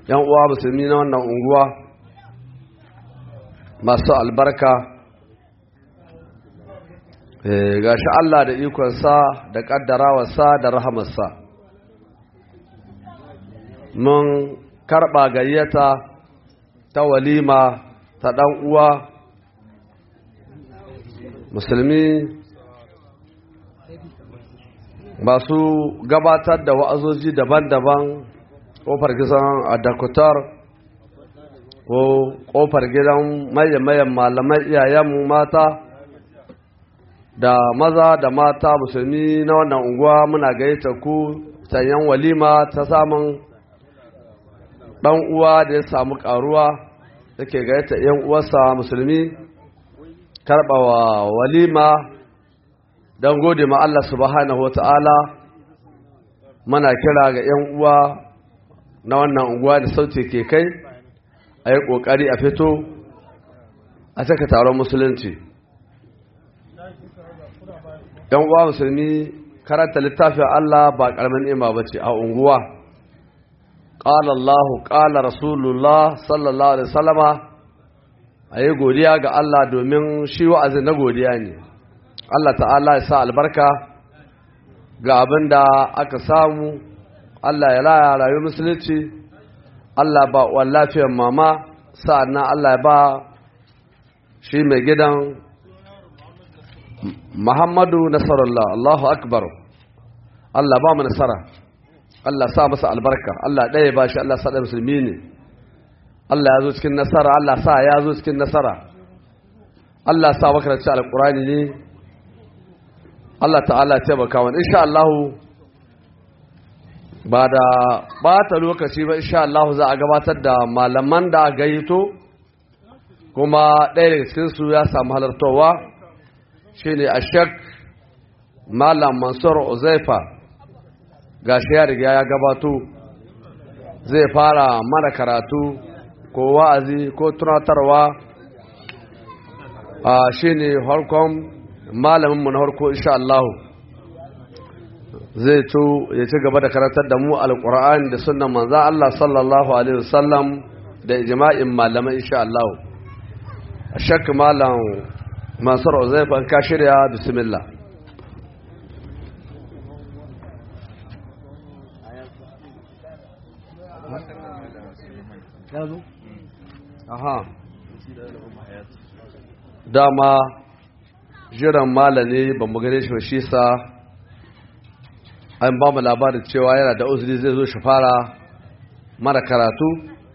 yan uwa musulmi na wannan unguwa masu albarka gashi Allah da ikonsa da kaddarawarsa da rahamarsa mun karɓa gayyata ta walima ta ɗan uwa musulmi masu gabatar da wa'azoji daban-daban ƙofar gidan adakutar ko ƙofar gidan mayan malamai iyayenmu mata da maza da mata musulmi na wannan unguwa muna gayyata ku sanyan walima ta samun ɗan uwa da ya samu ƙaruwa yake gayyata ‘yan uwarsa musulmi karɓawa walima don gode ma Allah subhanahu wa ta'ala mana kira ga ‘yan uwa na wannan unguwa da sauti ke kai a yi ƙoƙari a fito a saka taron musulunci ‘yan uwa musulmi karanta littafin Allah ba ƙaramin ima ba ce a unguwa ƙala Allah ƙala Rasulullah sallallahu Alaihi wasallama a yi godiya ga Allah domin shi wa'azi na godiya ne Allah ta'ala ya sa albarka ga abin da aka samu Allah ya laya rayu musulunci Allah ba wa lafiyar mama sa'annan Allah ya ba shi mai gidan Muhammadu Nasarullah Allahu Akbar Allah ba mu nasara Allah sa masa albarka Allah ɗaya ba shi Allah sa ɗaya musulmi ne Allah ya zo cikin nasara Allah sa ya zo cikin nasara Allah sa makaranci alƙurani ne Allah ta'ala taimaka wani insha Allah ba da bata lokaci ba insha Allah za a gabatar da malaman da gayyato kuma ɗaya daga cikinsu ya samu halartowa shine ashek malam mansur uzaifa gashi ya riga ya gabato zai fara mana karatu ko wa'azi ko tunatarwa a shine harkon malaminmu na harko insha Allah zai to ya ci gaba da karantar da mu alkur'ani da sunan manza Allah sallallahu alaihi wasallam da ijma'in malamai insha Allah shak malam mansur uzaifa ka shirya bismillah aha dama jiran malami ba mu gane shi shi sa an ba mu labarin cewa yana da uzuri zai zo shi fara mara karatu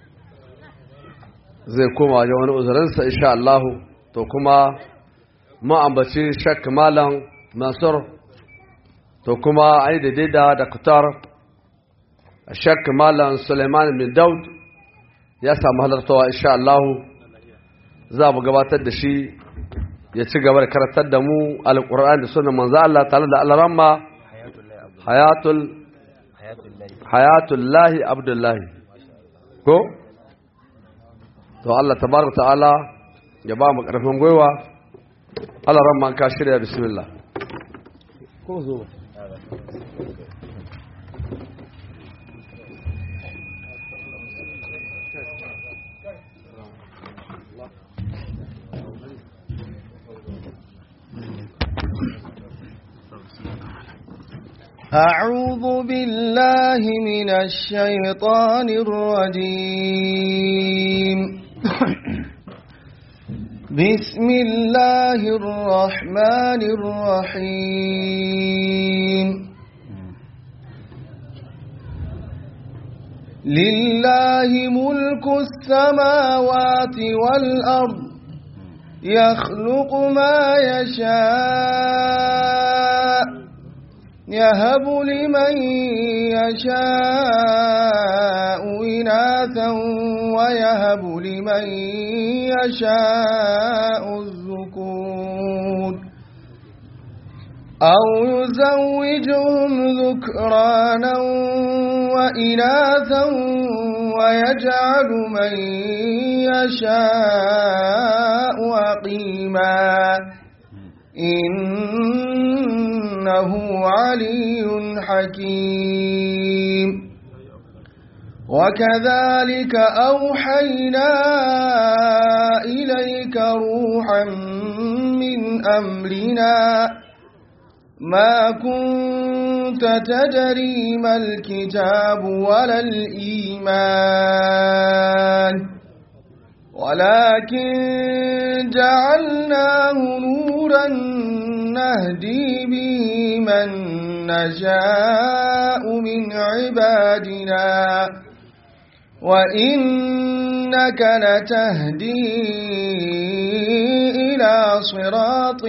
zai koma wajen wani uzurinsa insha Allah to kuma mu ambaci shak malam mansur to kuma ai da daida da kutar shak malam suleiman bin daud ya samu halartawa insha Allah za mu gabatar da shi ya ci gaba da karatar da mu alƙur'ani da sunan manzo Allah tare da alramma hayatul hayatul lahi abdullahi ko to Allah tabaraka ta'ala ya ba mu karfin gwiwa Allah ramma ka shirya bismillah ko zo أعوذ بالله من الشيطان الرجيم بسم الله الرحمن الرحيم لله ملك السماوات والأرض يخلق ما يشاء يهب لمن يشاء إناثا ويهب لمن يشاء الذكور أو يزوجهم ذكرانا وإناثا ويجعل من يشاء عقيما إنه علي حكيم وكذلك أوحينا إليك روحا من أمرنا ما كنت تدري ما الكتاب ولا الإيمان ولكن جعلناه نورا نهدي به من نشاء من عبادنا وإنك لتهدي إلى صراط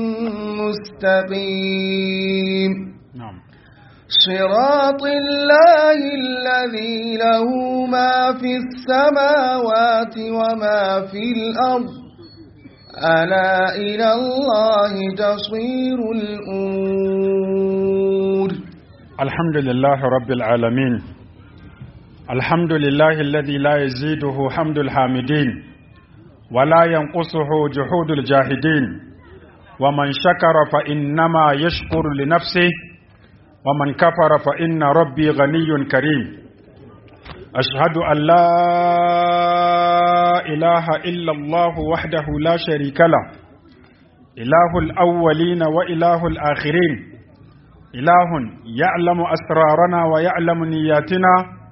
مستقيم نعم صراط الله الذي له ما في السماوات وما في الأرض ألا إلى الله تصير الأمور الحمد لله رب العالمين الحمد لله الذي لا يزيده حمد الحامدين ولا ينقصه جحود الجاهدين ومن شكر فإنما يشكر لنفسه ومن كفر فإن ربي غني كريم أشهد أن لا إله إلا الله وحده لا شريك له إله الأولين وإله الآخرين إله يعلم أسرارنا ويعلم نياتنا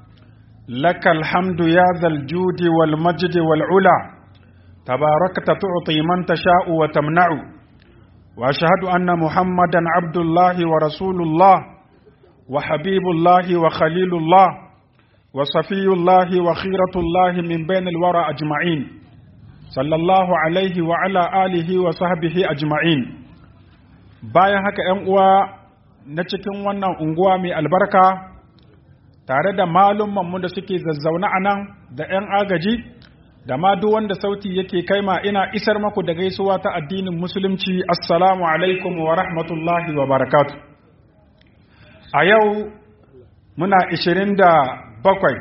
لك الحمد يا ذا الجود والمجد والعلا تباركت تعطي من تشاء وتمنع وأشهد أن محمدا عبد الله ورسول الله وحبيب الله وخليل الله وصفي الله وخيرة الله من بين الورى أجمعين صلى الله عليه وعلى آله وصحبه أجمعين bayan haka ‘yan uwa na cikin wannan unguwa mai albarka tare da malummanmu da suke zazzauna a nan da ‘yan agaji da ma duk wanda sauti yake kaima ina isar maku da gaisuwa ta addinin musulunci assalamu alaikum wa rahmatullahi wa barakatu a yau muna ishirin da bakwai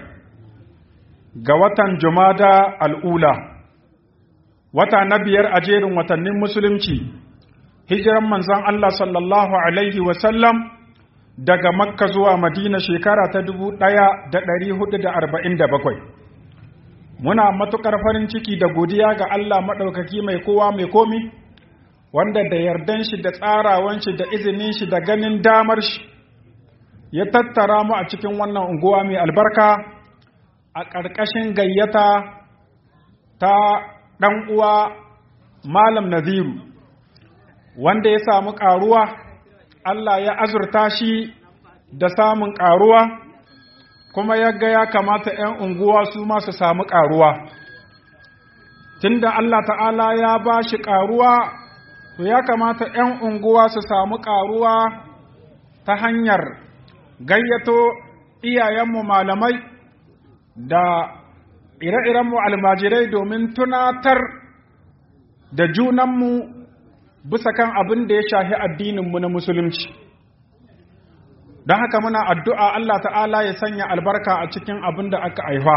ga watan jumada al'ula wata na biyar a jerin watannin musulunci hijiran manzon Allah sallallahu alaihi wasallam daga makka zuwa madina shekara ta dubu ɗaya da ɗari hudu da arba'in da bakwai muna matuƙar farin ciki da godiya ga Allah maɗaukaki mai kowa mai komi wanda da yardan shi da tsarawan shi da izinin shi da ganin damar shi ya tattara mu a cikin wannan unguwa mai albarka a ƙarƙashin gayyata ta ɗan uwa malam naziru wanda ya samu ƙaruwa Allah ya azurta shi da samun ƙaruwa kuma ya ga ya kamata ‘yan unguwa su ma su samu ƙaruwa. Tunda Allah ta'ala ya ba shi ƙaruwa, to ya kamata ‘yan unguwa su samu ƙaruwa ta hanyar gayyato iyayenmu malamai da ire-irenmu almajirai domin tunatar da junanmu bisa kan abin da ya shahi addininmu na musulunci. don haka muna addu'a Allah ta'ala ya sanya albarka a cikin abin da aka haifa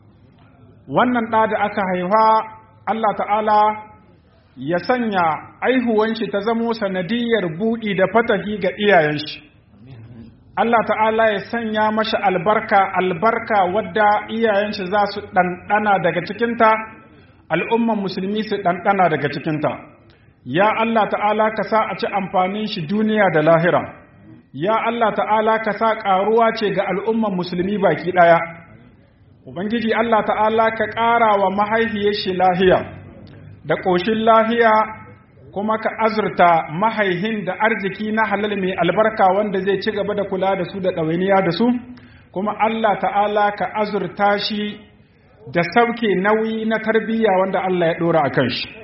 wannan ɗa da aka haifa Allah ta'ala ya sanya aihuwan shi ta zamo sanadiyar buɗi da fatahi ga iyayen shi Allah ta'ala ya sanya mashi albarka albarka wadda iyayen shi za su ɗanɗana daga cikinta al'umman musulmi su ɗanɗana daga cikinta ya Allah ta'ala ka sa a ci amfanin shi duniya da lahira ya Allah ta'ala ka sa ƙaruwa ce ga al'umman musulmi baki ɗaya, Ubangiji Allah ta'ala ka ƙara wa mahaifiyar shi lahiya, da ƙoshin lahiya kuma ka azurta mahaihin da arziki na halal mai albarka wanda zai ci gaba da kula da su da ɗawainiya da su, kuma Allah ta'ala ka azurta shi da sauke nauyi na tarbiyya wanda Allah ya ɗora a kan shi.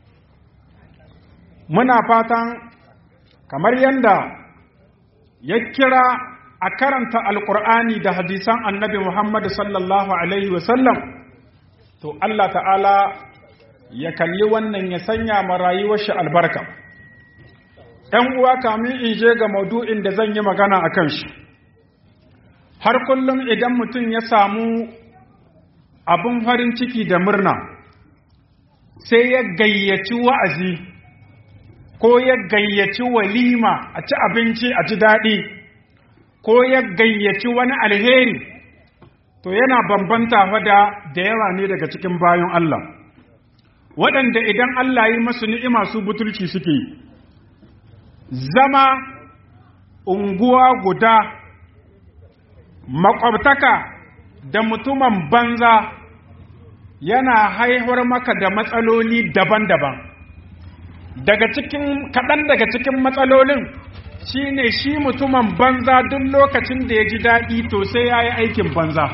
Muna fatan kamar yadda ya kira a karanta alkur'ani da hadisan annabi Muhammad sallallahu Alaihi wasallam, to Allah ta'ala ya kalli wannan ya sanya ma rayuwar shi albarka. ‘Yan uwa kamin in je ga maudu'in da zan yi magana a kan shi, har kullum idan mutum ya samu abin farin ciki da murna, sai ya gayyaci wa'azi. ko ya gayyaci walima a ci abinci a ji daɗi ko ya gayyaci wani alheri to yana bambanta da da yawa ne daga cikin bayan Allah waɗanda idan Allah yi masu ni'ima su butulci suke yi zama unguwa guda makwabtaka da mutumin banza yana haihuwar maka da matsaloli daban-daban daga cikin kaɗan daga cikin matsalolin shine shi mutumin banza duk lokacin da ya ji daɗi to sai ya yi aikin banza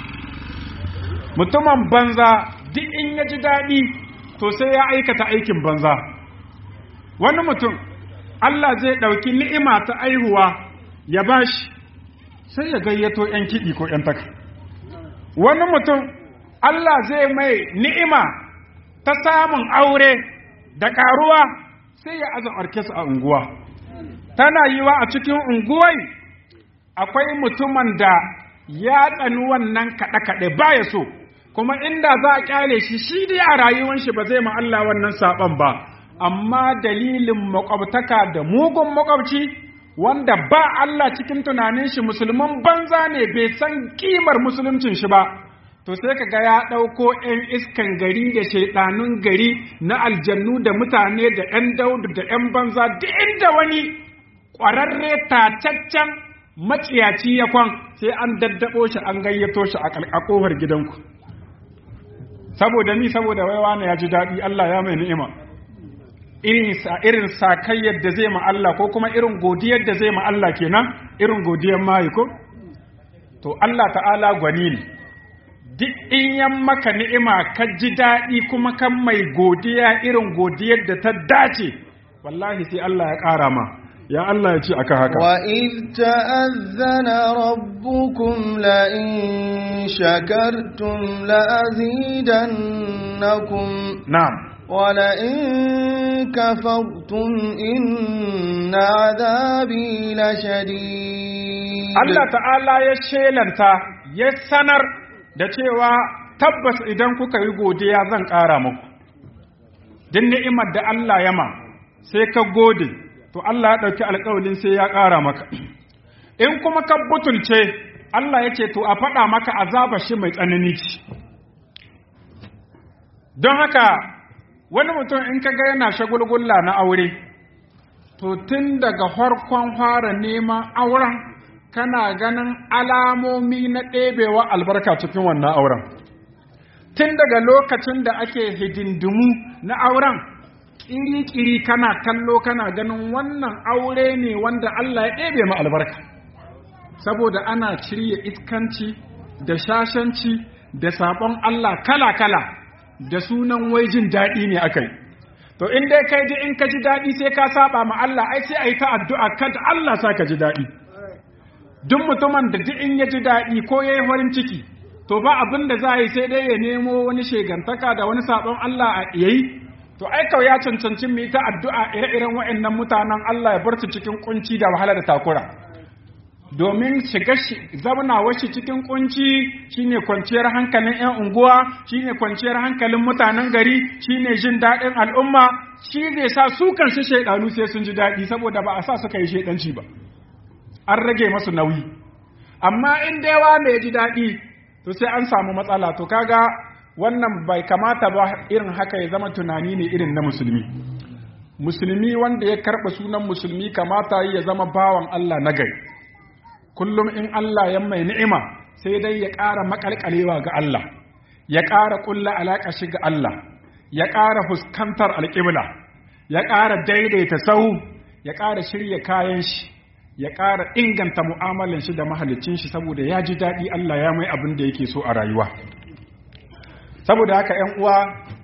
mutumin banza duk in ya ji daɗi to sai ya aikata aikin banza wani mutum Allah zai ɗauki ni'ima ta aihuwa ya bashi sai ya gayyato ‘yan kiɗi ko ‘yan taka wani mutum Allah zai mai ni'ima ta samun aure da ƙaruwa sai ya aza orkes a unguwa tana yiwa a cikin unguwai akwai mutumin da ya tsani wannan kaɗe-kaɗe baya so kuma inda za a ƙyale shi shi dai a rayuwar shi ba zai ma Allah wannan saɓon ba amma dalilin makwabtaka da mugun makwabci wanda ba Allah cikin tunanin shi musulman banza ne bai san kimar musuluncin shi ba to sai ka ga ya ɗauko 'yan iskan gari da shaiɗanun gari na aljannu da mutane da 'yan daudu da 'yan banza duk inda wani ƙwararre tataccen maciyaci ya kwan sai an daddaɓo shi an gayyato shi a ƙofar gidanku saboda ni saboda waiwa ne ya ji daɗi Allah ya mai ni'ima irin sakayyar da zai ma Allah ko kuma irin godiyar da zai ma Allah kenan irin godiyar mayi ko to Allah ta'ala gwani ne duk in yan maka ni'ima ka ji daɗi kuma kan mai godiya irin godiyar da ta dace wallahi sai Allah ya ƙara ma ya Allah ya ce aka haka wa iz ta'azzana rabbukum la in shakartum la azidannakum na'am wa la in kafartum inna adhabi la shadid Allah ta'ala ya shelanta ya sanar da cewa tabbas idan kuka yi godiya zan ƙara muku din ni'imar da Allah ya ma sai ka gode to Allah ya ɗauki alƙawalin sai ya ƙara maka in kuma ka butulce Allah ya ce to a faɗa maka azaba shi mai tsanani ce don haka wani mutum in ka ga yana shagulgulla na aure to tun daga farkon fara neman auren kana ganin alamomi na ɗebewa albarka cikin wannan auren tun daga lokacin da ake hidindimu na auren ƙiri-ƙiri kana kallo kana ganin wannan aure ne wanda Allah ya ɗebe ma albarka saboda ana shirya iskanci da shashanci da sabon Allah kala-kala da sunan wai jin daɗi ne aka yi to in dai kai ji in ka ji daɗi sai ka saba ma Allah ai sai a yi ta addu'a kada Allah sa ka ji daɗi duk mutumin da duk in ya ji daɗi ko ya yi farin ciki to ba abin da za a yi sai dai ya nemo wani shegantaka da wani sabon Allah a yayi to ai kawai ya cancanci mu yi ta addu'a ire-iren waɗannan mutanen Allah ya bar su cikin kunci da wahala da takura domin shiga zaunawar shi cikin kunci shine kwanciyar hankalin 'yan unguwa shine kwanciyar hankalin mutanen gari shine jin daɗin al'umma shi zai sa su kansu shaidanu sai sun ji daɗi saboda ba a sa suka yi shaidanci ba an rage masu nauyi amma in dai wa mai ji daɗi to sai an samu matsala to kaga wannan bai kamata ba irin haka ya zama tunani ne irin na musulmi musulmi wanda ya karɓa sunan musulmi kamata ya zama bawan Allah na gari kullum in Allah ya mai ni'ima sai dai ya ƙara maƙalƙalewa ga Allah ya ƙara ƙulla alaƙa shi ga Allah ya ƙara fuskantar alƙibla ya ƙara daidaita sahu ya ƙara shirya kayan shi ya ƙara inganta mu'amalan shi da mahalicin shi saboda ya ji daɗi Allah ya mai abin da yake so a rayuwa saboda haka ‘yan uwa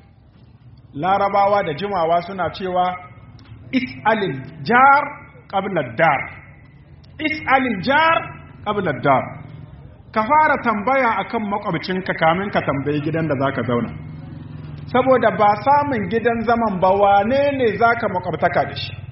larabawa da jimawa suna cewa is'alil jar ƙablar dar is'alil jar ƙablar dar ka fara tambaya akan makwabcinka kamin ka tambayi gidan da zaka zauna saboda ba samun gidan zaman ba wane ne zaka makwabtaka da shi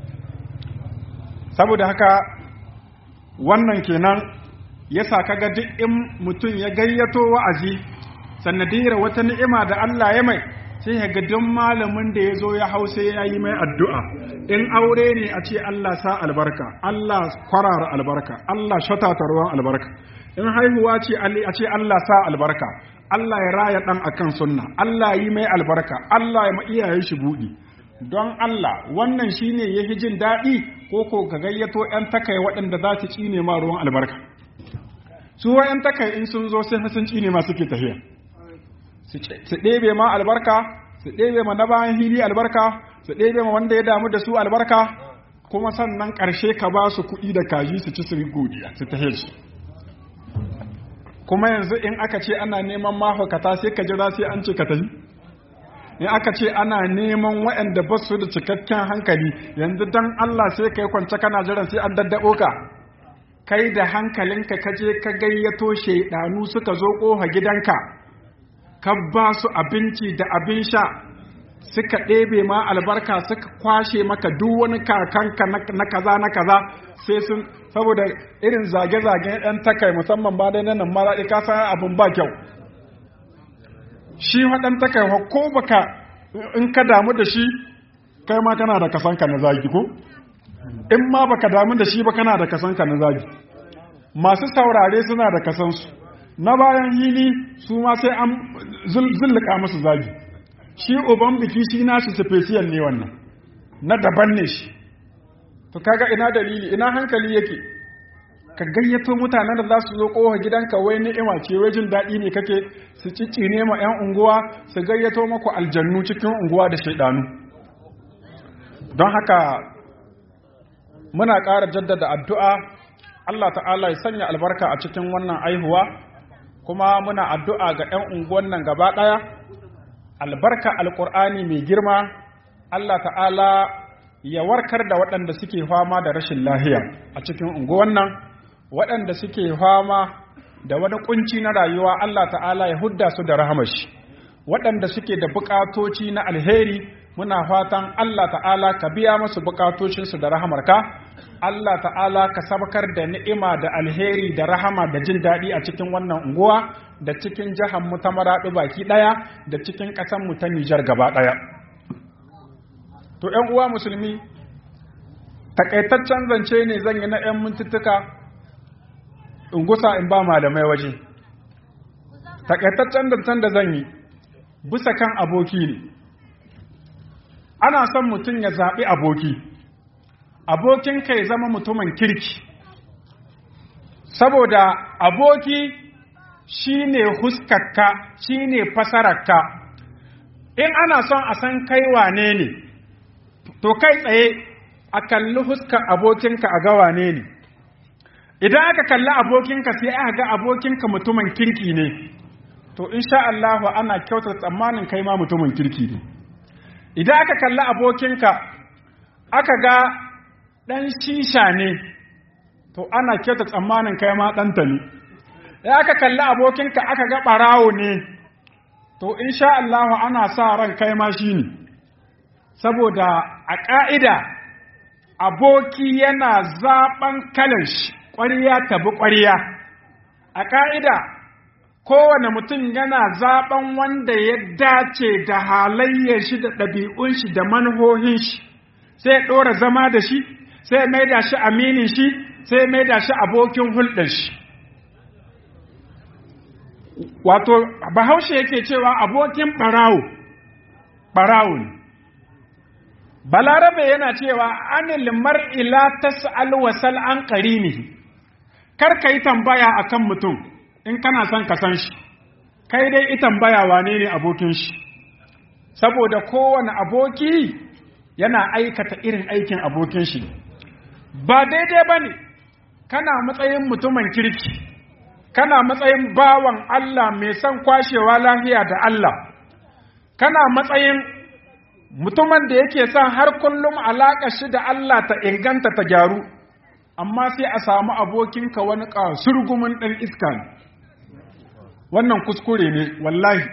saboda haka wannan kenan yasa kaga duk in mutum ya gayyato wa'azi sanadiyar wata ni'ima da Allah ya mai sai ya ga duk malamin da ya zo ya hau sai ya yi mai addu'a in aure ne a ce Allah sa albarka Allah kwarara albarka Allah shatata ruwan albarka in haihuwa ce a ce Allah sa albarka Allah ya raya ɗan akan sunna Allah yi mai albarka Allah ya ma iyayen shi buɗi don Allah wannan shine ya fi jin daɗi ko ko ka gayyato ‘yan takai waɗanda za su cine ma ruwan albarka su wa ‘yan takai in sun zo sai sun cine ma suke tafiya su ɗebe ma albarka su ɗebe ma na bayan hili albarka su ɗebe ma wanda ya damu da su albarka kuma sannan ƙarshe ka ba su kuɗi da kaji su ci su godiya su tahe su kuma yanzu in aka ce ana neman mahaukata sai ka jira sai an ce ka tafi in aka ce ana neman waɗanda ba su da cikakken hankali yanzu dan Allah sai ka yi kwance kana jiran sai an daddaɓo ka kai da hankalinka ka je ka gayyato shaidanu suka zo ƙofa gidanka ka ba su abinci da abin sha suka ɗebe ma albarka suka kwashe maka duk wani kakanka na kaza na kaza sai sun saboda irin zage-zagen ɗan takai musamman ba dai nan maraɗi ka san abin ba kyau shi waɗan takai ko baka in ka damu da shi kai ma kana da kasanka na zagi ko in ma baka damu da shi ba kana da kasanka na zagi masu saurare suna da kasansu na bayan hili su ma sai an zulluka musu zagi shi uban biki shi nashi special ne wannan na daban ne shi to kaga ina dalili ina hankali yake ka gayyato mutanen da za su zo kowa gidanka wai ni'ima ce wai jin daɗi ne kake su ciccine ma 'yan unguwa su gayyato maku aljannu cikin unguwa da shaidanu don haka muna ƙara jaddada addu'a Allah ta'ala ya sanya albarka a cikin wannan aihuwa kuma muna addu'a ga 'yan unguwan nan gaba ɗaya albarka alƙur'ani mai girma Allah ta'ala ya warkar da waɗanda suke fama da rashin lahiya a cikin unguwan nan waɗanda suke fama da wani kunci na rayuwa Allah ta'ala ya hudda su da rahamashi waɗanda suke da buƙatoci na alheri muna fatan Allah ta'ala ka biya musu buƙatocinsu da rahamarka Allah ta'ala ka sabakar da ni'ima da alheri da rahama da jin daɗi a cikin wannan unguwa da cikin jihar mu ta maraɗu baki ɗaya da cikin ƙasar mu ta Nijar gaba ɗaya. To ‘yan uwa musulmi, takaitaccen zance ne zan yi na ‘yan mintuttuka in gusa in ba malamai waje. Takaitaccen zancen da zan yi, bisa kan aboki ne. Ana son mutum ya zaɓi aboki. abokinka ya zama mutumin kirki saboda aboki shi ne huskarka shi ne fasararka in ana son a san kai wane ne to kai tsaye a kalli huskar abokinka a ga wane ne idan aka kalli abokinka sai aka ga abokinka mutumin kirki ne to insha Allahu ana kyautar tsammanin kai ma mutumin kirki ne idan aka kalli abokinka aka ga ɗan shisha ne to ana kyauta tsammanin kai ma ɗanta ne ya aka kalli abokinka aka ga ɓarawo ne to insha Allah ana sa ran kai ma shi ne saboda a ƙa'ida aboki yana zaɓen kalan shi ƙwariya tabi ƙwariya a ƙa'ida kowane mutum yana zaɓen wanda ya dace da halayyar shi da ɗabi'un shi da manhohin shi sai ɗora zama da shi sai mai da shi aminin shi sai mai da shi abokin hulɗar shi wato bahaushe yake cewa abokin ɓarawo ɓarawo ne balarabe yana cewa anil mar'i la tas'al wasal an qarinihi kar ka yi tambaya akan mutum in kana son ka san shi kai dai i tambaya wane ne abokin shi saboda kowane aboki yana aikata irin aikin abokin shi ba daidai ba ne kana matsayin mutumin kirki kana matsayin bawan Allah mai son kwashewa lafiya da Allah kana matsayin mutumin da yake son har kullum alaƙa shi da Allah ta inganta ta gyaru amma sai a samu abokinka wani surgumin ɗan iska ne wannan kuskure ne wallahi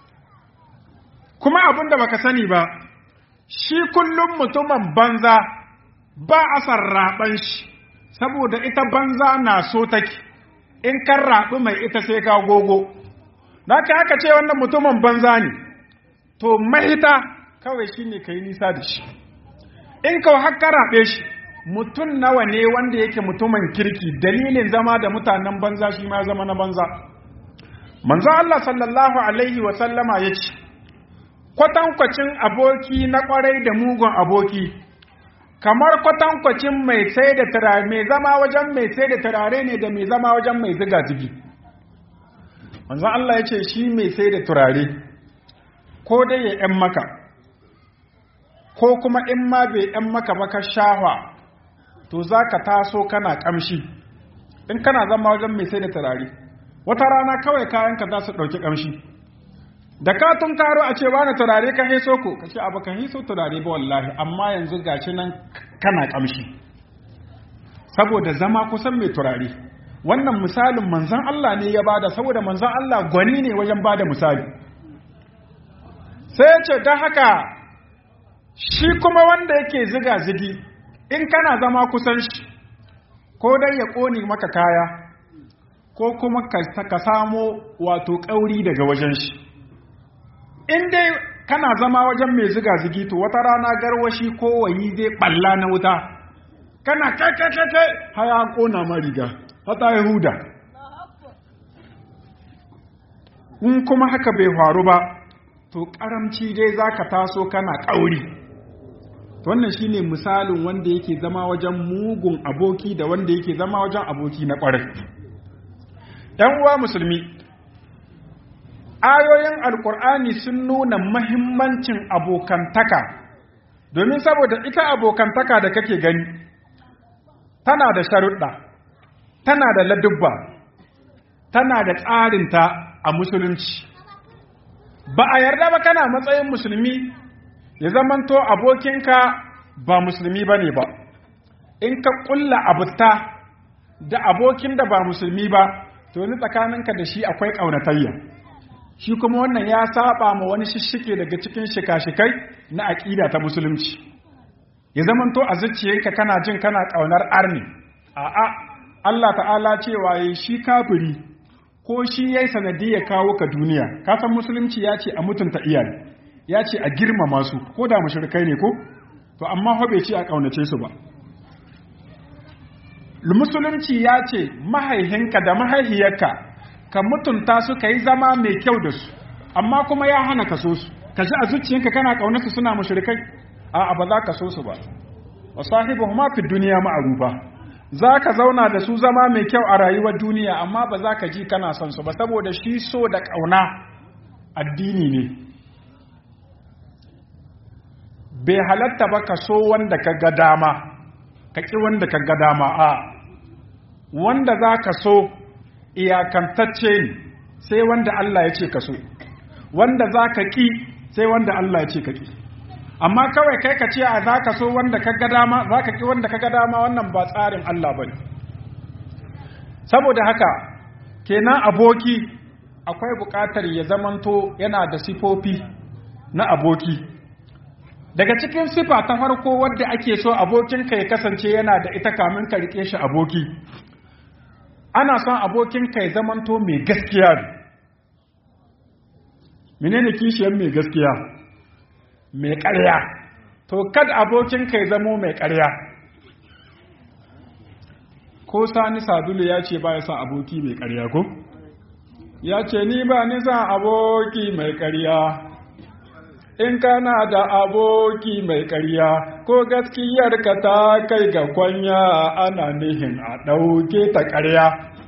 kuma abin da baka sani ba shi kullum mutumin banza ba a san raɓan shi saboda ita banza na so take in kan raɓi mai ita sai ka gogo na ka haka ce wannan mutumin banza ne to mahita kawai shi ne ka yi nisa da shi in ka haka raɓe shi mutum nawa ne wanda yake mutumin kirki dalilin zama da mutanen banza shi ma zama na banza manzo Allah sallallahu alaihi wa sallama yace kwatankwacin aboki na kwarai da mugun aboki kamar kwatankwacin mai sai da turare mai zama wajen mai sai da turare ne da mai zama wajen mai ziga zigi manzo Allah yace shi mai sai da turare ko dai ya ‘yan maka, ko kuma in ma bai ‘yan maka ba ka shahwa, to za ka taso kana ƙamshi, in kana zama wajen mai sai da turare, wata rana kawai kayanka za su ɗauki ƙamshi. Da ka tun karo a ce wani turare ka heso ko, ka ce abu ka heso turare ba wallahi, amma yanzu gashi nan kana ƙamshi. Saboda zama kusan mai turare, wannan misalin manzan Allah ne ya bada saboda manzan Allah gwani ne wajen bada misali. sai ce don haka shi kuma wanda yake ziga zigi in kana zama kusan shi ko dai ya ƙone maka kaya ko kuma ka samo wato ƙauri daga wajen shi in dai kana zama wajen mai ziga zigi to wata rana garwashi ko wayi zai ɓalla na wuta kana kai kai kai kai haya ƙona ma riga hata ya huda in kuma haka bai faru ba to karamci dai za ka taso kana ƙauri wannan shine misalin wanda yake zama wajen mugun aboki da wanda yake zama wajen aboki na ƙwarai ‘yan uwa musulmi ayoyin alkur'ani sun nuna mahimmancin abokantaka domin saboda ita abokantaka da kake gani tana da sharuɗa tana da ladubba tana da tsarinta a musulunci ba a yarda ba kana matsayin musulmi ya zamanto abokinka ba musulmi ba ne ba in ka ƙulla abuta da abokin da ba musulmi ba to ni tsakaninka da shi akwai ƙaunatayya shi kuma wannan ya saba ma wani shishike daga cikin shika-shikai na aƙida ta musulunci ya zamanto a zuciyarka kana jin kana ƙaunar arni a'a Allah ta'ala cewa yayi shi kafiri ko shi yayi sanadiyar kawo ka duniya ka san musulunci ya ce a mutunta iyaye ya ce a girmama su ko da mushrikai ne ko to amma ho bai ce a ƙaunace su ba musulunci ya ce mahaihinka da mahaihiyarka ka mutunta su ka yi zama mai kyau da su amma kuma ya hana ka so su ka ji a zuciyanka kana ƙaunarsu suna mushrikai a'a ba za ka so su ba wa sahibuhuma fi duniya ma'rufa za ka zauna da su zama mai kyau a rayuwar duniya amma ba za ka ji kana son su ba saboda shi so da ƙauna addini ne bai halatta ba ka so wanda ka ga dama ka ƙi wanda ka ga dama a wanda za ka so iyakantacce ne sai wanda Allah ya ce ka so wanda za ka ƙi sai wanda Allah ya ce ka ƙi amma kawai kai ka ce a za ka so wanda ka ga dama za ka ƙi wanda ka ga dama wannan ba tsarin Allah ba ne saboda haka kenan aboki akwai buƙatar ya zamanto yana da sifofi na aboki daga cikin sifa ta farko wadda ake so abokinka ya kasance yana da ita kamin ka rike shi aboki ana son abokinka ya zamanto mai gaskiya menene kishiyar mai gaskiya mai ƙarya to kad abokinka ya zamo mai ƙarya ko sani sadulu ya ce ba ya son aboki mai ƙarya ko ya ce ni ba ni son aboki mai ƙarya in kana da aboki mai ƙarya ko gaskiyarka ta kai ga kwanya ana nihin a ɗauke ta ƙarya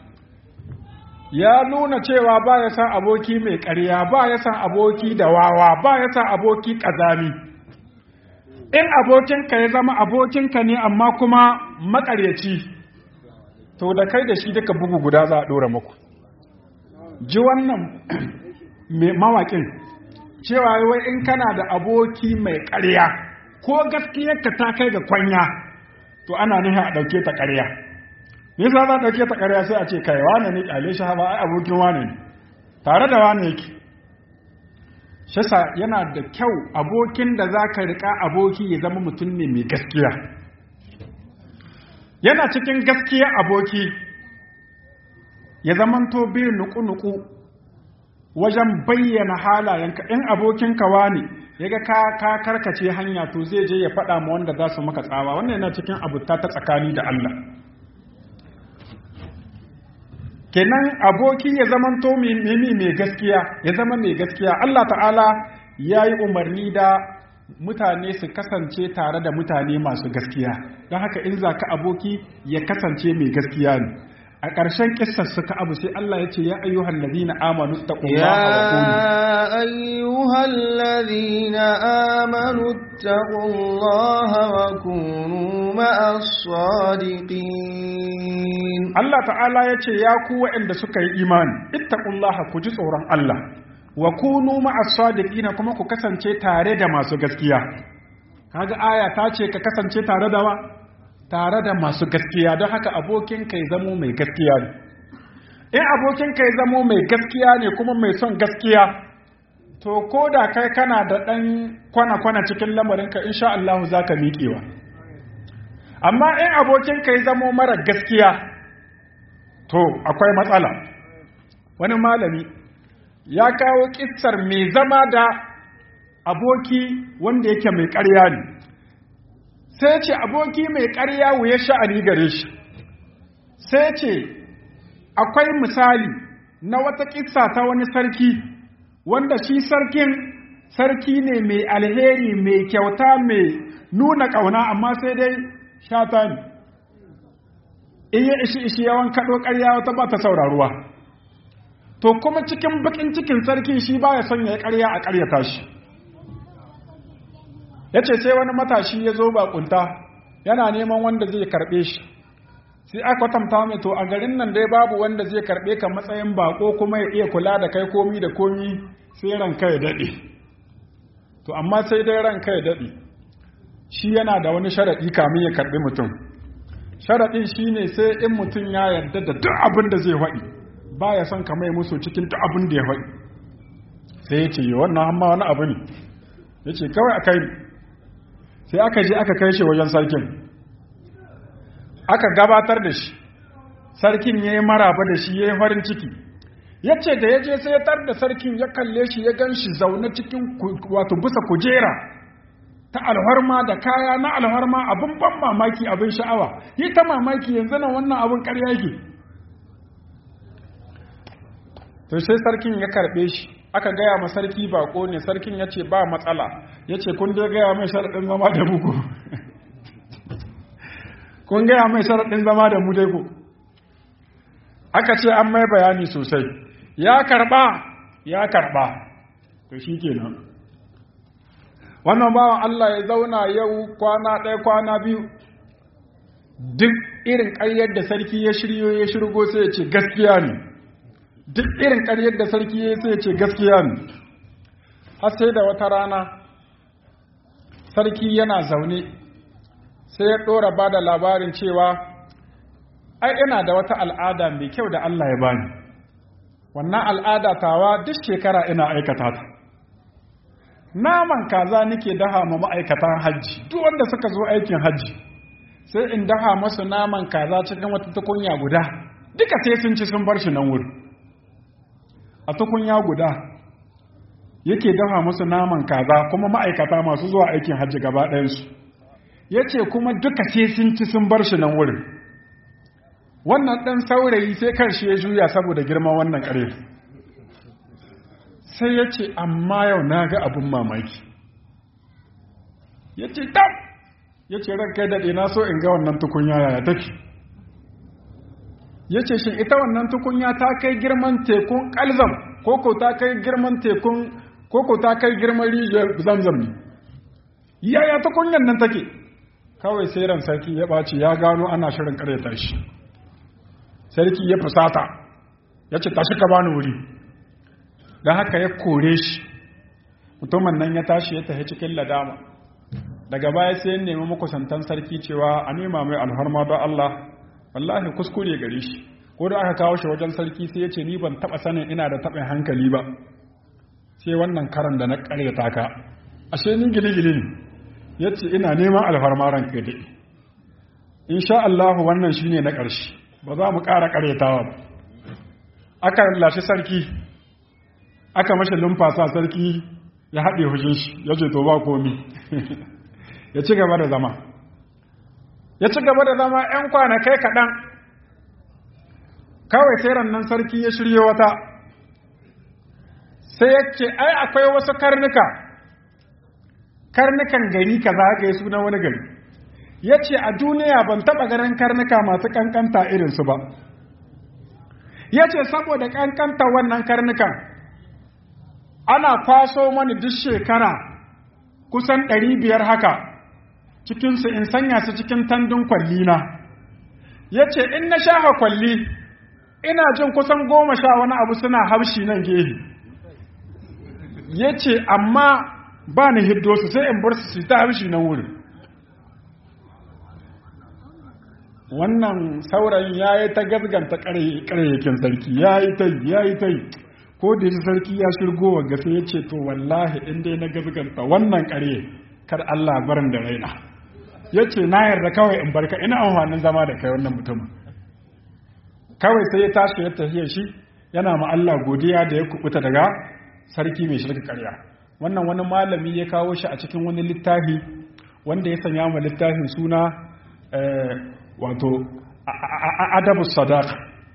ya nuna cewa ba ya san aboki mai ƙarya ba ya san aboki da wawa ba ya san aboki ƙazami in abokinka ya zama abokinka ne amma kuma maƙaryaci to da kai da shi duka bugu guda za a ɗora muku ji wannan mawaƙin cewa wai in kana da aboki mai ƙarya ko gaskiyarka ta kai ga kwanya to ana nihin a ɗauke ta ƙarya nisa za a ɗauke ta ƙarya sai a ce kai wane ne ƙyale shi haɓa ai abokin wane ne tare da wane yake shasa yana da kyau abokin da za ka riƙa aboki ya zama mutum ne mai gaskiya yana cikin gaskiya aboki ya zamanto biyu nuku-nuku wajen bayyana halayenka in abokinka wani yaga ka ka karkace hanya to zai je ya faɗa ma wanda za su maka tsawa wannan yana cikin abuta ta tsakani da Allah kenan aboki ya zamanto mimi mai gaskiya ya zama mai gaskiya Allah ta'ala ya yi umarni da mutane su kasance tare da mutane masu gaskiya don haka in za ka aboki ya kasance mai gaskiya ne a ƙarshen ƙisar suka abu sai Allah ya ce ya ayyuhan ladina amanu taqullaha wa kunu يا أيها الذين آمنوا اتقوا الله وكونوا مع الصادقين Allah ta'ala ya ce ya ku waɗanda suka yi imani ittaqullaha ku ji tsoron Allah wa kunu ma'as sadiqina kuma ku kasance tare da masu gaskiya kaga aya ta ce ka kasance tare da wa tare da masu gaskiya don haka abokin kai zamo mai gaskiya ne in abokin kai zamo mai gaskiya ne kuma mai son gaskiya to ko da kai kana da ɗan kwana-kwana cikin lamarinka insha Allah za ka miƙewa amma in abokin kai zamo mara gaskiya to akwai matsala wani malami ya kawo kissar mai zama da aboki wanda yake mai ƙarya ne sai ce aboki mai ƙarya wuya sha'ani gare shi sai ce akwai misali na wata kissa ta wani sarki wanda shi sarkin sarki ne mai alheri mai kyauta mai nuna ƙauna amma sai dai shata ne in ya ishi ishi yawan kaɗo ƙarya wata ba ta sauraruwa to kuma cikin bakin cikin sarki shi ba ya son ya yi ƙarya a ƙaryata shi ya ce sai wani matashi ya zo bakunta yana neman wanda zai karɓe shi sai aka kwatanta mai to a garin nan dai babu wanda zai karɓe ka matsayin bako kuma ya iya kula da kai komi da komi sai ranka ya daɗe to amma sai dai ranka ya daɗe shi yana da wani sharaɗi kamin ya karɓi mutum sharaɗin shi ne sai in mutum ya yarda da duk abin da zai faɗi ba ya son ka mai musu cikin duk abin da ya faɗi sai ya ce wannan hamma wani abu ne ya ce kawai a kai sai aka je aka kai shi wajen sarkin aka gabatar da shi sarkin ya yi maraba da shi ya yi farin ciki ya ce da ya je sai ya tar da sarkin ya kalle shi ya gan shi zaune cikin wato bisa kujera ta alharma da kaya na alharma abin ban mamaki abin sha'awa yi ta mamaki yanzu nan wannan abin ƙarya yake to sai sarkin ya karɓe shi aka gaya ma sarki bako ne sarkin ya ce ba matsala ya ce kun dai gaya mai sharaɗin zama da muku kun gaya mai sharaɗin zama da mu dai ku aka ce an mai bayani sosai ya karɓa ya karɓa to shi kenan wannan bawan Allah ya zauna yau kwana ɗaya kwana biyu duk irin ƙaryar da sarki ya shiryo ya shirgo sai ya ce gaskiya ne duk irin ƙaryar da sarki ya sai ya ce gaskiya ne har sai da wata rana sarki yana zaune sai ya ɗora ba da labarin cewa ai ina da wata al'ada mai kyau da Allah ya bani wannan al'ada tawa duk shekara ina aikata ta naman kaza nake daha ma ma'aikatan hajji duk wanda suka zo aikin hajji sai in daha masu naman kaza cikin wata tukunya guda duka sai sun ci sun bar shi nan wuri a tukunya guda yake daha musu naman kaza kuma ma'aikata masu zuwa aikin hajji gaba ɗayansu ya ce kuma duka sai sun ci sun bar shi nan wurin wannan ɗan saurayi sai karshe ya juya saboda girman wannan ƙare sai ya ce amma yau na ga abin mamaki ya ce tab ya ce ran kai daɗe na so in ga wannan tukunya yaya take ya ce shi ita wannan tukunya ta kai girman tekun kalzam koko ta kai girman tekun koko ta kai girman rijiyar zamzam ne yaya tukunyan nan take kawai sai ran sarki ya ɓaci ya gano ana shirin ƙaryata shi sarki ya fusata ya ce tashi ka bani wuri don haka ya kore shi mutumin nan ya tashi ya tafi cikin ladama daga baya sai ya nemi makusantan sarki cewa a nema mai alharma don Allah wallahi kuskure gare shi ko da aka kawo shi wajen sarki sai ya ce ni ban taba sanin ina da taɓin hankali ba sai wannan karan da na ƙaryata ka ashe ni gili-gili ne ya ce ina neman alfarma ran kai daɗi insha Allah wannan shine na ƙarshe ba za mu ƙara ƙaryatawa ba aka lashe sarki aka mashi lumfasa sarki ya haɗe hushin shi ya ce to ba komi ya ci gaba da zama ya ci gaba da zama 'yan kwanakai kaɗan kawai sai nan sarki ya shirye wata sai ya ce ai akwai wasu karnuka karnukan gari ka zagaye su na wani gari ya ce a duniya ban taɓa ganin karnuka masu ƙanƙanta irinsu ba ya ce saboda ƙanƙanta wannan karnukan ana kwaso mani duk shekara kusan ɗari biyar haka cikinsu in sanya su cikin tandun kwallina ya ce in na sha kwalli ina jin kusan goma sha wani abu suna haushi nan gehe ya ce amma ba ni hiddo su sai in bar su su ta haushi nan wurin wannan saurayin ya yi ta gazganta ƙaryakin sarki ya yi ta ya yi ta ko da ji sarki ya shirgo wa gafe ya ce to wallahi in dai na gazganta wannan ƙarye kar Allah barin da raina ya ce na yarda kawai in barka ina amfanin zama da kai wannan mutumin kawai sai ya tashi ya tafiya shi yana ma Allah godiya da ya kubuta daga sarki mai shirka ƙarya wannan wani malami ya kawo shi a cikin wani littafi wanda ya sanya ma littafin suna wato adabu sadaka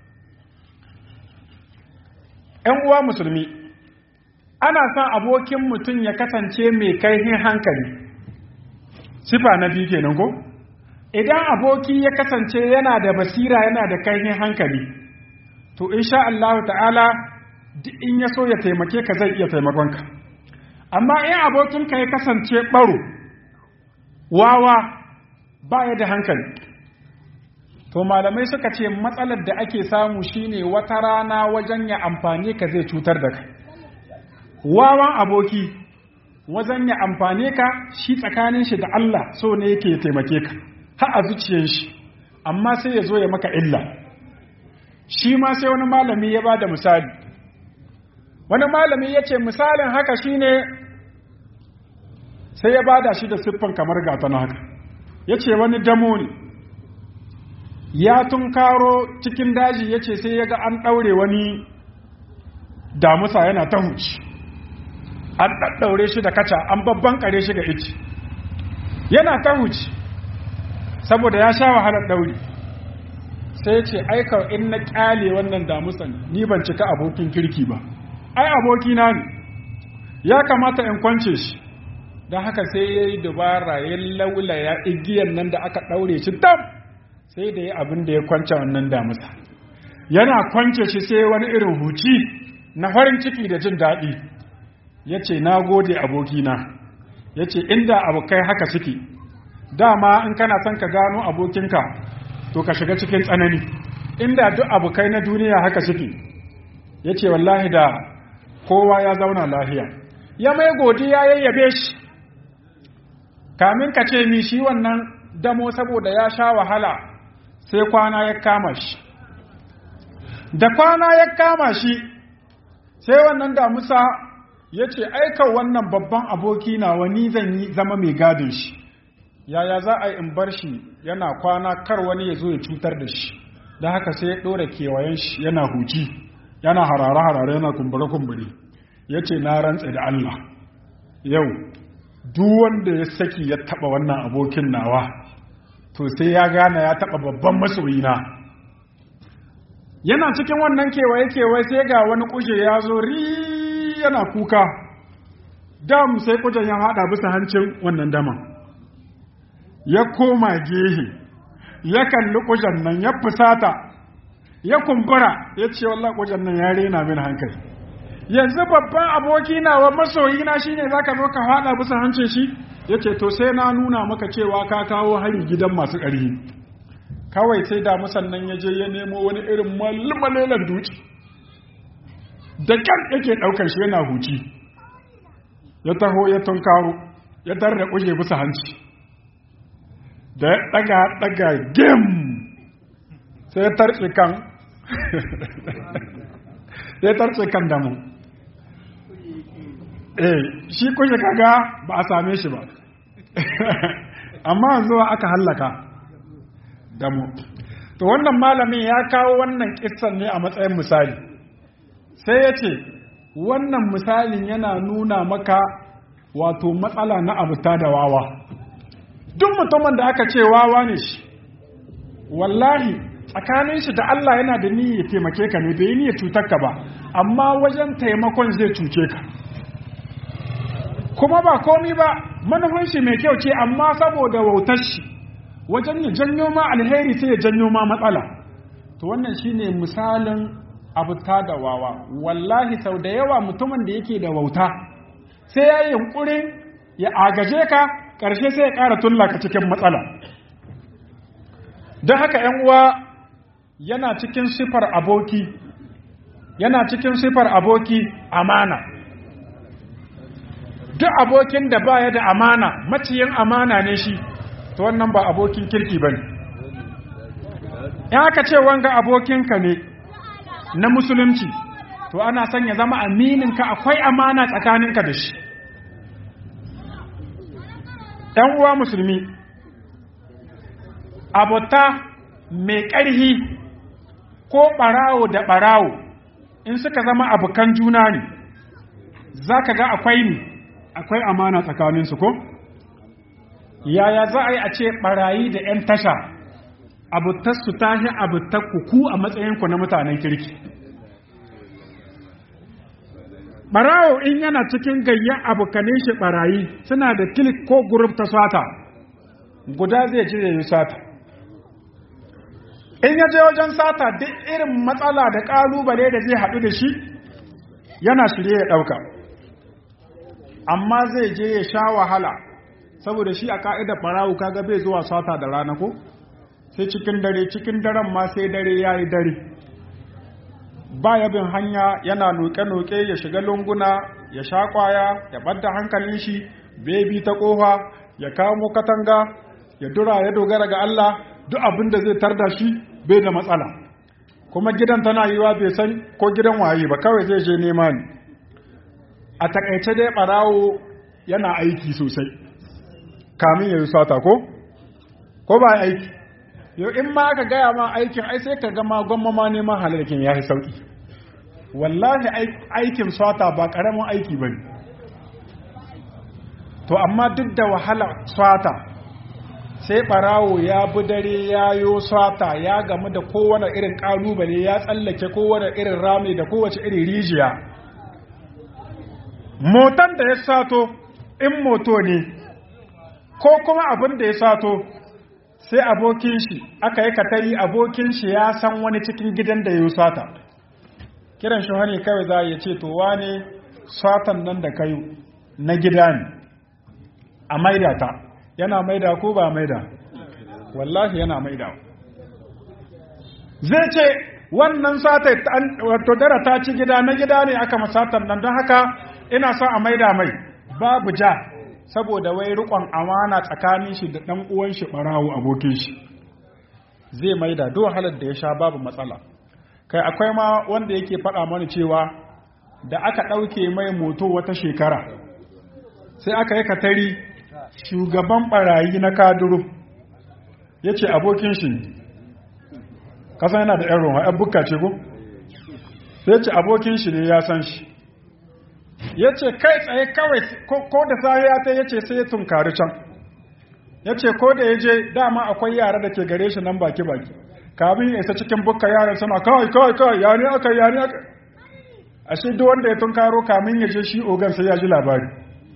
‘yan uwa musulmi ana son abokin mutum ya kasance mai kaihin hankali sifa na biyu kenan ko idan aboki ya kasance yana da basira yana da kaihin hankali to insha Allah ta'ala in ya so ya taimake ka zai iya taimakonka amma in abokinka ya kasance baro wawa ba ya da hankali to malamai suka ce matsalar da ake samu shine wata rana wajen ya amfani ka zai cutar da kai wawan aboki wajen ya amfane ka shi tsakanin shi da Allah so ne yake taimake ka har a zuciyar shi amma sai ya zo ya maka illa shi ma sai wani malami ya ba da misali wani malami ya ce misalin haka shine sai ya bada shi da siffan kamar gata na haka ya ce wani damo ne ya tunkaro cikin daji ya ce sai ya ga an ɗaure wani damusa yana ta huci an ɗaɗɗaure shi da kaca an babban kare shi ga ici yana ta huci saboda ya sha wahalar ɗauri sai ce aika in na ƙyale wannan damusan ni ban cika abokin kirki ba ai abokina ne ya kamata in kwance shi don haka sai ya yi dubara ya laulaya igiyar nan da aka ɗaure shi dam sai da ya abin da ya kwance wannan damusa yana kwance shi sai wani irin huci na farin ciki da jin daɗi ya ce na gode abokina ya ce inda abokai haka suke dama in kana son ka gano abokinka to ka shiga cikin tsanani inda duk abokai na duniya haka suke ya ce wallahi da kowa ya zauna lafiya ya mai godiya ya yabe shi kamin ka ce mi shi wannan damo saboda ya sha wahala sai kwana ya kama shi da kwana ya kama shi sai wannan damusa ya ce aika wannan babban aboki na wani zan yi zama mai gadin shi yaya za a yi in bar shi yana kwana kar wani ya zo ya cutar da shi da haka sai ya ɗora kewayen shi yana huci yana harare-harare yana kumbure-kumbure ya ce na rantse da Allah yau duk wanda ya saki ya taɓa wannan abokin nawa to sai ya gane ya taɓa babban masoyina yana cikin wannan kewaye-kewaye sai ga wani kuje ya zo ri yana kuka dam sai kujen ya haɗa bisa hancin wannan daman ya koma gehe ya kalli kujen nan ya fusata ya kumbura ya ce wallah kujen nan ya rena min hankali yanzu babban aboki na wa masoyi na shine zaka zo ka haɗa bisa hancin shi yace to sai na nuna maka cewa ka kawo hari gidan masu ƙarfi kawai sai da musannan ya je ya nemo wani irin malmalelan duci da kyan yake ɗaukar shi yana huci ya taho ya tunkaro ya tarda kuje bisa hanci da ya ɗaga ɗaga gem sai ya tarce kan sai ya tarce kan damu eh shi kuje kaga ba a same shi ba amma yanzu aka hallaka damu to wannan malamin ya kawo wannan kissan ne a matsayin misali sai ya ce wannan misalin yana nuna maka wato matsala na abuta da wawa duk mutumin da aka ce wawa ne shi wallahi tsakanin shi da Allah yana da niyyar taimake ka ne bai yi niyyar cutar ka ba amma wajen taimakon zai cuce ka kuma ba komi ba manufan shi mai kyau ce amma saboda wautar shi wajen ya janyo ma alheri sai ya janyo ma matsala to wannan shine misalin abuta da wawa wallahi sau da yawa mutumin da yake da wauta sai ya yi yunkurin ya agaje ka ƙarshe sai ya ƙara tullaka cikin matsala don haka ‘yan uwa yana cikin sifar aboki yana cikin sifar aboki amana duk abokin da baya da amana maciyin amana ne shi to wannan ba abokin kirki ba ne ya aka ce wanga abokinka ne na musulunci to ana son ya zama amininka akwai amana tsakaninka da shi ‘yan uwa musulmi abota mai ƙarhi ko ɓarawo da ɓarawo in suka zama abokan juna ne za ka ga akwai ne akwai amana tsakaninsu ko yaya za a yi a ce ɓarayi da ‘yan tasha abutarsu ta shi abutar ku a matsayinku na mutanen kirki ɓarawo in yana cikin gayyan abokanin shi ɓarayi suna da kilik ko guruf ta sata guda zai je ya yi sata in ya je wajen sata duk irin matsala da ƙalubale da zai haɗu da shi yana shirye ya ɗauka amma zai je ya sha wahala saboda shi a ka'idar ɓarawo kaga bai zuwa sata da rana ko sai cikin dare cikin daren ma sai dare ya yi dare ba ya bin hanya yana noke-noke ya shiga lunguna ya sha kwaya ya ɓadda hankalin shi bebi ta ƙofa ya kamo katanga ya dura ya dogara ga Allah duk abin da zai tarda shi bai da matsala kuma gidan tana yiwa bai san ko gidan waye ba kawai zai je nema ne a takaice dai ɓarawo yana aiki sosai kamin ya yi sata ko ko ba aiki yau in ma aka gaya ma aikin ai sai ka gama gwamma ma neman halarkin ya fi sauki wallahi aikin swata ba ƙaramin aiki ba to amma duk da wahala swata sai ɓarawo ya bi dare ya yo swata ya gamu da kowane irin ƙalubale ya tsallake kowane irin rami da kowace irin rijiya motan da ya sato in moto ne ko kuma abin da ya sato sai abokin shi aka yi katari abokin shi ya san wani cikin gidan da ya sata kiran shi wani kawai za ya ce to wane satan nan da kayu na gida ne a maida ta yana maida ko ba maida wallahi yana maida zai ce wannan sata wato dara ta ci gida na gida ne aka masatan nan don haka ina son a maida mai babu ja saboda wai rikon amana tsakanin shi da ɗan uwan shi ɓarawo abokin shi zai maida duk wahalar da ya sha babu matsala kai akwai ma wanda yake faɗa mana cewa da aka ɗauke mai moto wata shekara sai aka yi katari shugaban ɓarayi na kaduru ya ce abokin shi kasan yana da 'yan roma 'yan bukka ce ko sai ce abokin shi ne ya san shi ya ce kai tsaye kawai ko da sahiya ta ya ce sai ya tunkari can ya ce ko da ya je dama akwai yara da ke gare shi nan baki-baki kamin ya isa cikin bukka yaran suna kawai kawai kawai ya ne aka ya ne aka ashe duk wanda ya tunkaro kamin ya je shi ogan sai ya ji labari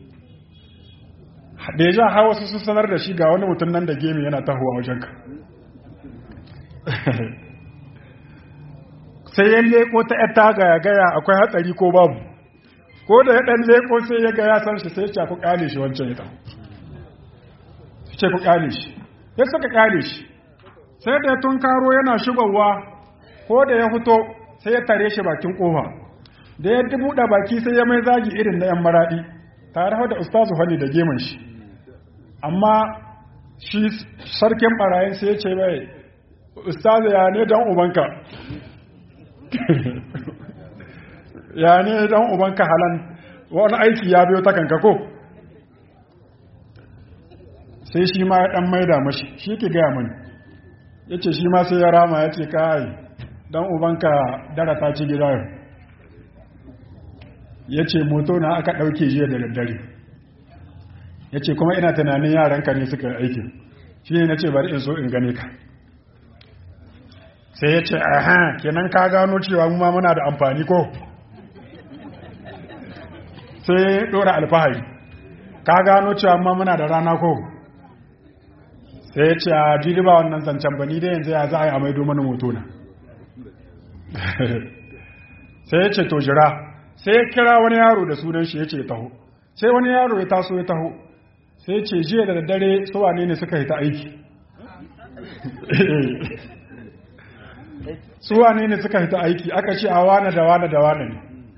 da ya ja hawa su sun sanar da shi ga wani mutum nan da gemi yana tahowa wajenka sai ya leko ta yata gaya gaya akwai hatsari ko babu ko da ya ɗan leko sai ya ga ya san shi sai ya ce ku ƙale shi wancan ita ce ku ƙale shi ya suka ƙale shi sai da ya tunkaro yana shigowa ko da ya fito sai ya tare shi bakin ƙofa da ya buɗe baki sai ya mai zagi irin na yan maraɗi tare da ustazu hani da geman shi amma shi sarkin ɓarayin sai ya ce mai ustazu ya ne don ubanka ya ne dan ubanka halan wani aiki ya biyo ta kanka ko sai shi ma ya dan maida mashi shi ke gaya mani ya ce shi ma sai ya rama ya ce kai dan ubanka dara ta ci gida yau ya ce moto na aka ɗauke jiya da daddare ya ce kuma ina tunanin yaranka ne suka aikin shi ne na ce bari in so in gane ka sai ya ce aha kenan ka gano cewa mu ma muna da amfani ko sai ɗora alfahari ka gano cewa ma muna da rana ko sai ya ce a jiri ba wannan zancen ba ni dai yanzu ya za a yi a maido mana moto na sai ya ce to jira sai ya kira wani yaro da sunan shi ya ce taho sai wani yaro ya taso ya taho sai ya ce jiya da daddare su wane ne suka yi ta aiki su wane ne suka yi ta aiki aka ce a wane da wane da wane ne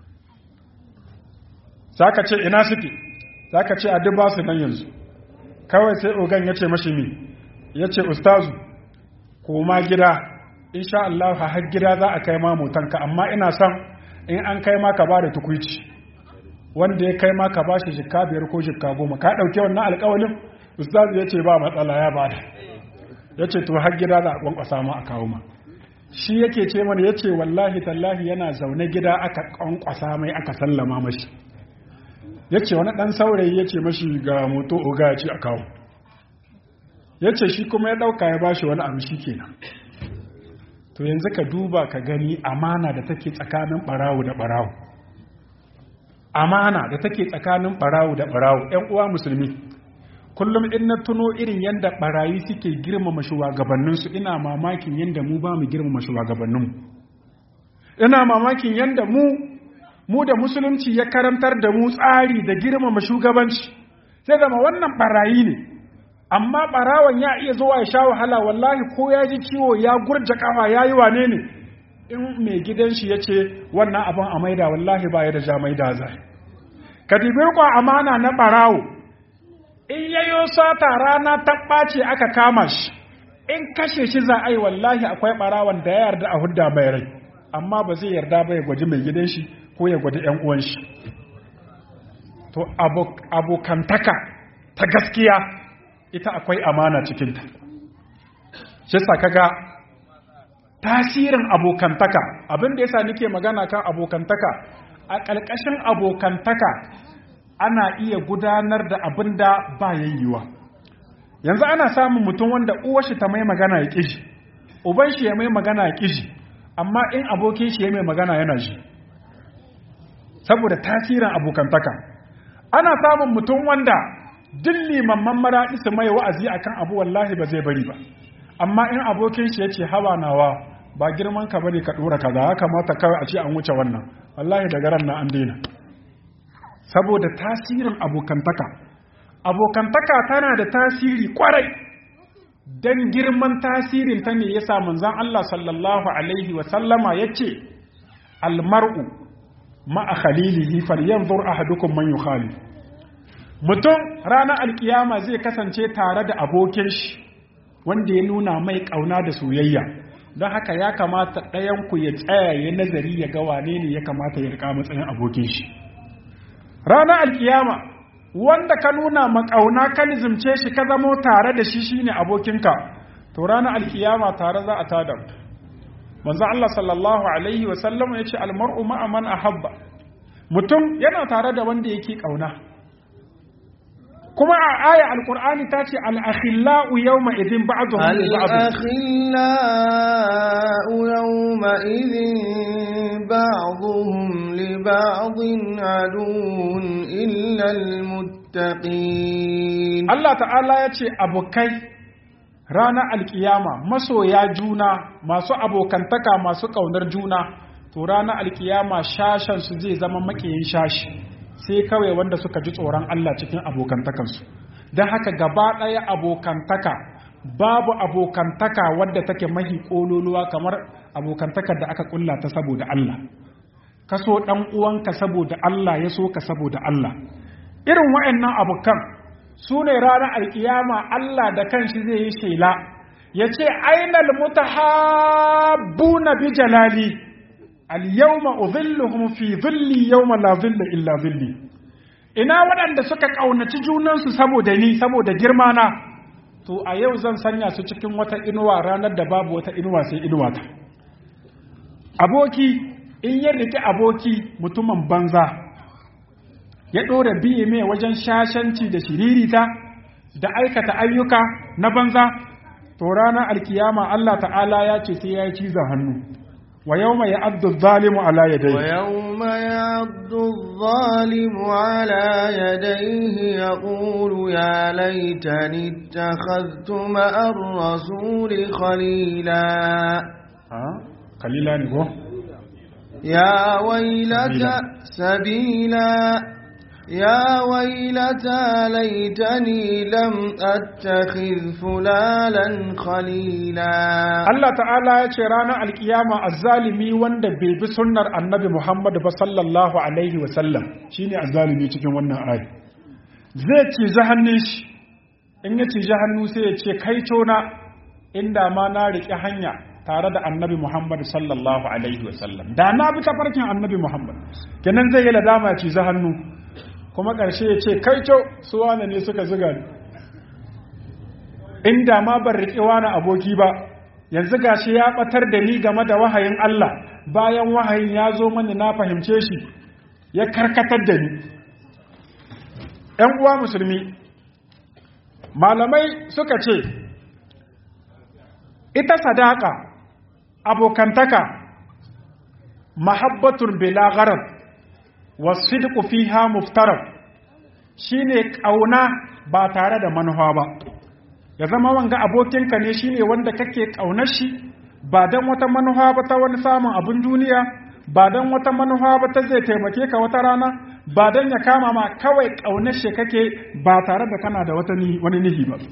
za ka ce ina suke za ka ce a duk ba su nan yanzu kawai sai ogan ya ce mashi mi ya ce ustazu koma gida insha Allah har gida za a kai ma motanka amma ina son in an kai ma ka ba da tukuici wanda ya kai ma ka ba shi jikka biyar ko jikka goma ka ɗauki wannan alƙawalin ustazu ya ce ba matsala ya ba da ya ce to har gida za a kwankwasa ma a kawo ma shi yake ce mana ya ce wallahi tallahi yana zaune gida aka kwankwasa mai aka sallama mashi ya ce wani ɗan saurayi ya ce mashi ga moto oga ya ce a kawo ya ce shi kuma ya ɗauka ya bashi wani abu shi kenan to yanzu ka duba ka gani amana da take tsakanin ɓarawo da ɓarawo amana da take tsakanin ɓarawo da ɓarawo ‘yan uwa musulmi kullum in na tuno irin yadda ɓarayi suke girmama shugabanninsu ina mamakin yadda mu ba mu girmama shugabanninmu ina mamakin yadda mu mu da musulunci ya karantar da mu tsari da girmama shugabanci sai zama wannan barayi ne amma barawan ya iya zuwa ya sha wahala wallahi ko ya ji ciwo ya gurja kafa ya yi wane ne in mai gidan shi ya ce wannan abin a maida wallahi ba ya da ja maida zai ka kwa amana na barawo in yayo sata rana ta ɓace aka kama shi in kashe shi za a yi wallahi akwai barawan da ya yarda a hudda mai rai amma ba zai yarda ba ya gwaji mai gidan shi ko ya gwada ‘yan uwan shi. To, abokantaka ta gaskiya ita akwai amana cikinta. Shi kaga tasirin abokantaka, abin da yasa nake magana kan abokantaka, a ƙarƙashin abokantaka ana iya gudanar da abin da ba yayyuwa. Yanzu ana samun mutum wanda uwar shi ta mai magana ya ƙiji, uban shi ya mai magana ya ƙiji, amma in abokin shi ya mai magana yana ji. saboda tasirin abokantaka ana samun mutum wanda duk limamman maraɗi su mai wa'azi akan abu wallahi ba zai bari ba amma in abokin shi ya ce hawa nawa ba girman ka bane ka dora kaza ya kamata kawai a ce an wuce wannan wallahi daga ran na an daina saboda tasirin abokantaka abokantaka tana da tasiri kwarai dan girman tasirin ta ne yasa manzon Allah sallallahu alaihi wa sallama yace almar'u ma'a khalilihi falyanzur ahadukum man yukhali mutum ranar alkiyama zai kasance tare da abokin shi wanda ya nuna mai kauna da soyayya don haka ya kamata ɗayan ku ya tsaya ya nazari ya ga wane ne ya kamata ya rika matsayin abokin shi ranar alkiyama wanda ka nuna makauna ka nizimce shi ka zamo tare da shi shine abokinka to ranar alkiyama tare za a tada manzo Allah sallallahu alaihi wa sallam yace almar'u ma'a man ahabba mutum yana tare da wanda yake kauna kuma a aya alqur'ani ta ce al-akhillau yawma idhin ba'dhum li ba'd الأخلاء يومئذ بعضهم لبعض عدو إلا المتقين Allah ta'ala ya ce abokai ranar alkiyama masoya juna masu abokantaka masu ƙaunar juna to ranar alkiyama shashensu zai zama makiyin shashi sai kawai wanda suka ji tsoron Allah cikin abokantakansu don haka gaba ɗaya abokantaka babu abokantaka wadda take mahi ƙololuwa kamar abokantakar da aka ƙulla ta saboda Allah ka so ɗan uwanka saboda Allah ya so ka saboda Allah irin wa'annan abokan su ne ranar alkiyama Allah da kanshi zai yi shela ya ce ainal mutahabbuna bi jalali al-yawma udhilluhum fi dhilli yawma la dhilla illa dhilli ina waɗanda suka ƙaunaci junansu saboda ni saboda girma na to a yau zan sanya su cikin wata inuwa ranar da babu wata inuwa sai inuwa ta aboki in ya rike aboki mutumin banza ya ɗora biye mai wajen shashanci da shiririta da aikata ayyuka na banza to ranar alkiyama Allah ta'ala ya ce sai ya yi cizon hannu wa yau mai abdu zalimu ala ya dai ويوم يعض الظالم على يديه يقول يا ليتني اتخذت مع الرسول خليلا kalila ne ko يا ويلتى سبيلا يا ويلتى ليتني لم أتخذ فلانا خليلا Allah ta'ala ya ce ranar alkiyama azzalimi wanda bai bi sunnar annabi Muhammad ba sallallahu alaihi wa sallam shine azzalimi cikin wannan ayi zai ci hannun shi in ya ci hannu sai ya ce kai tona inda ma na riƙe hanya tare da annabi Muhammad sallallahu alaihi wa sallam da na bi tafarkin annabi Muhammad kenan zai yi ladama ya ci hannu kuma ƙarshe ya ce kai su wane ne suka zuga ni inda ma ban riƙe wani aboki ba yanzu gashi ya batar da ni game da wahayin Allah bayan wahayin ya zo mani na fahimce shi ya karkatar da ni ‘yan uwa musulmi malamai suka ce ita sadaka abokantaka mahabbatun bilagarar wasu fiha muftarar shine ƙauna ba tare da manufa ba ya zama wanga abokinka ne shine wanda kake ƙaunar shi ba don wata manufa ba ta wani samun abin duniya ba don wata manufa ba ta zai taimake ka wata rana ba don ya kama ma kawai ƙaunar shi kake ba tare da kana da wata wani nihi ba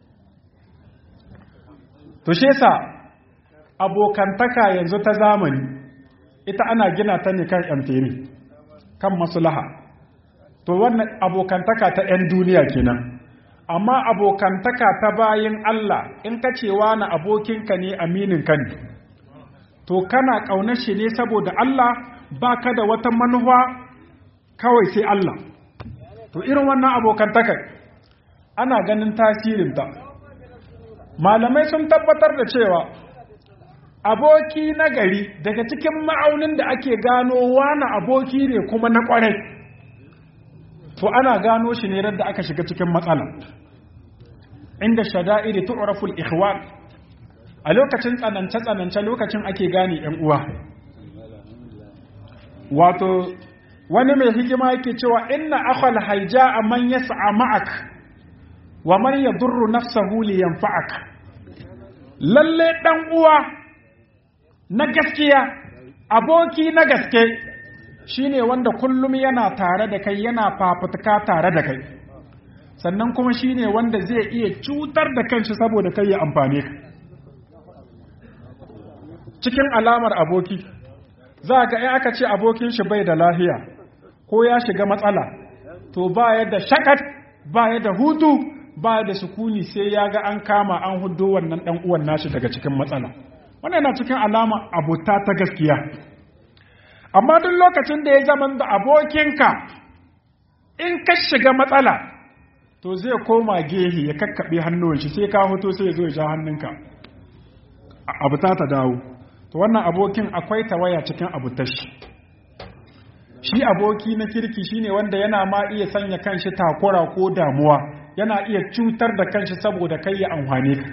to shi yasa abokantaka yanzu ta zamani ita ana gina ta ne kan yamfere kan maslaha to wannan abokantaka ta 'yan duniya kenan amma abokantaka ta bayin Allah in ka cewa na abokinka ne aminin ka ne to kana ƙaunar shi ne saboda Allah ba ka da wata manuwa kawai sai Allah to irin wannan abokantaka ana ganin tasirinta malamai sun tabbatar da cewa aboki na gari daga cikin ma'aunin da ake gano wani aboki ne kuma na ƙwarai to ana gano shi ne da aka shiga cikin matsala inda shada'iri tu'raful ikhwan a lokacin tsanance tsanance lokacin ake gane yan uwa wato wani mai hikima yake cewa inna akhal hayja'a man yas'a ma'ak wa man yadurru nafsahu li yanfa'ak lalle dan uwa na gaskiya aboki na gaske shine wanda kullum yana tare da kai yana fafutuka tare da kai sannan kuma shine wanda zai iya cutar da kanshi saboda kai ya amfane ka cikin alamar aboki za ga in aka ce abokin shi bai da lahiya ko ya shiga matsala to baya da shakat baya da hutu baya da sukuni sai ya ga an kama an hudo wannan dan uwan nashi daga cikin matsala wannan yana cikin alama abota ta gaskiya amma duk lokacin da ya zama da abokinka in ka shiga matsala to zai koma gehe ya kakkaɓe hannun shi sai ka hoto sai ya zo ya ja hannunka abu ta ta dawo to wannan abokin akwai tawaya cikin abutar shi shi aboki na kirki shine wanda yana ma iya sanya kanshi takura ko damuwa yana iya cutar da kanshi saboda kai ya amfane ka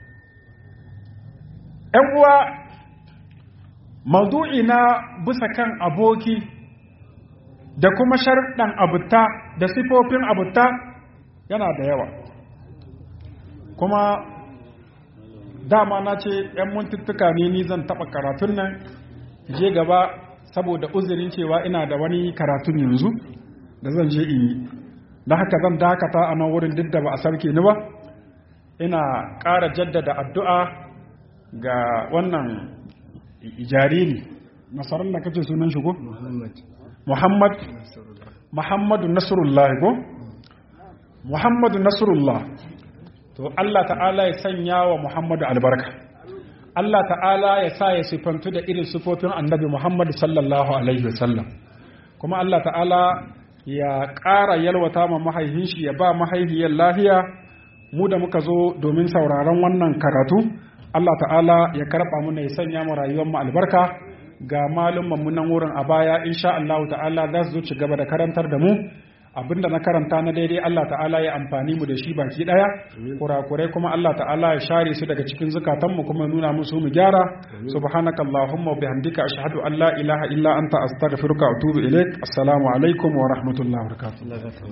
‘yan uwa maudu'i na bisa kan aboki da kuma sharɗan abuta da sifofin abuta yana da yawa kuma dama na ce ‘yan muntuttuka ne ni zan taɓa karatun nan je gaba saboda uzurin cewa ina da wani karatun yanzu da zan je in yi da haka zan dakata a nan wurin duk da ba a sarke ni ba ina ƙara jaddada addu'a ga wannan jariri nasarar da kace sunan shi ko? muhammad muhammadu nasrullah ko? muhammadu nasrullah to Allah ta'ala ya sanya wa muhammadu albarka Allah ta'ala ya sa ya sifantu da irin sifofin annabi muhammadu sallallahu alaihi wasallam kuma Allah ta'ala ya ƙara yalwata ma mahaihin shi ya ba mahaihiyar lafiya mu da muka zo domin sauraron wannan karatu Allah ta'ala ya karɓa mu ya sanya mu rayuwar mu albarka ga malumman mu nan wurin a baya insha Allah ta'ala za su zo ci gaba da karantar da mu abinda na karanta na daidai Allah ta'ala ya amfani mu da shi baki daya kurakurai kuma Allah ta'ala ya share su daga cikin zukatanmu kuma nuna musu mu gyara subhanakallahumma wa bihamdika ashhadu an la ilaha illa anta astaghfiruka wa atubu ilaik assalamu alaikum wa rahmatullahi wa barakatuh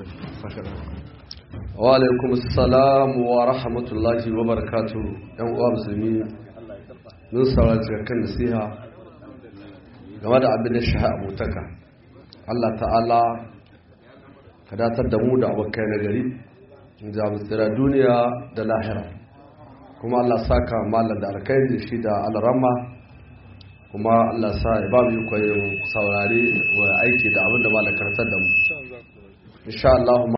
wa alaikum assalam wa rahmatullahi wa barakatuh yan uwa musulmi mun saurari kan nasiha game da abin da shaha abutaka Allah ta'ala ka datar da mu da abokai na gari da tsira duniya da lahira kuma Allah saka malam da alkhairi shi da alramma kuma Allah sa ya ba mu koyon saurare wa aiki da abin da malam karanta da mu insha Allah